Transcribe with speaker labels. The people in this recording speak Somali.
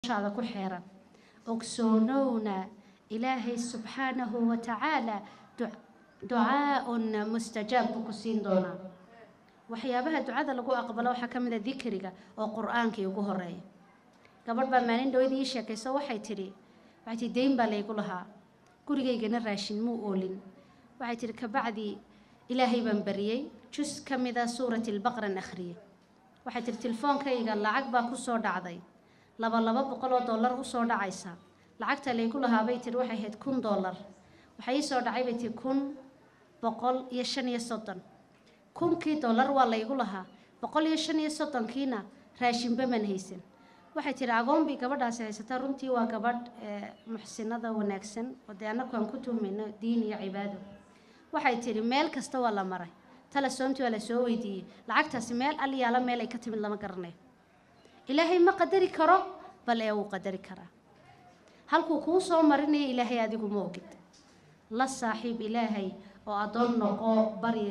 Speaker 1: noloshaada ku xeeran ogsoonowna ilaahay subxaanahu wa tacaala ducaa-un mustajaab buu ku siin doonaa waxyaabaha ducada lagu aqbalo waxaa ka mid a dikriga oo qur-aankii ugu horeeya gabadh baa maalin dhowad ii sheekayso waxay tidhi waxay tihi deyn baa laygu lahaa gurigaygana raashin muu oolin waxay tidhi kabacdi ilaahay baan bariyey jus ka mid a suurati albaqran akhriyey waxay tihi tilefoonkayga lacag baa ku soo dhacday laba laba boqol oo dollar usoo dhacaysa lacagta laygu lahaa bay tihi waxay ahayd kun dollar waxaa ii soo dhacay bay tihi kun boqol iyo shan iyo soddon kunkii dollar waa laygu lahaa boqol iyo shan iyo soddonkiina raashinba man haysan waxay tihi agoon bay gabadhaasi haysataa runtii waa gabadh muxsinada wanaagsan oo dee annagu aan ku tuhmayno diin iyo cibaado waxay tihi meel kasta waa la maray talasoomtii waa la soo weydiiyey lacagtaasi meel alyaala meel ay ka timid lama garanayo ilaahay ma qadari karo bal ee wuu qadari karaa halkuu kuu soo marinaya ilaahay adigu ma ogid la saaxiib ilaahay oo addoon noqo barya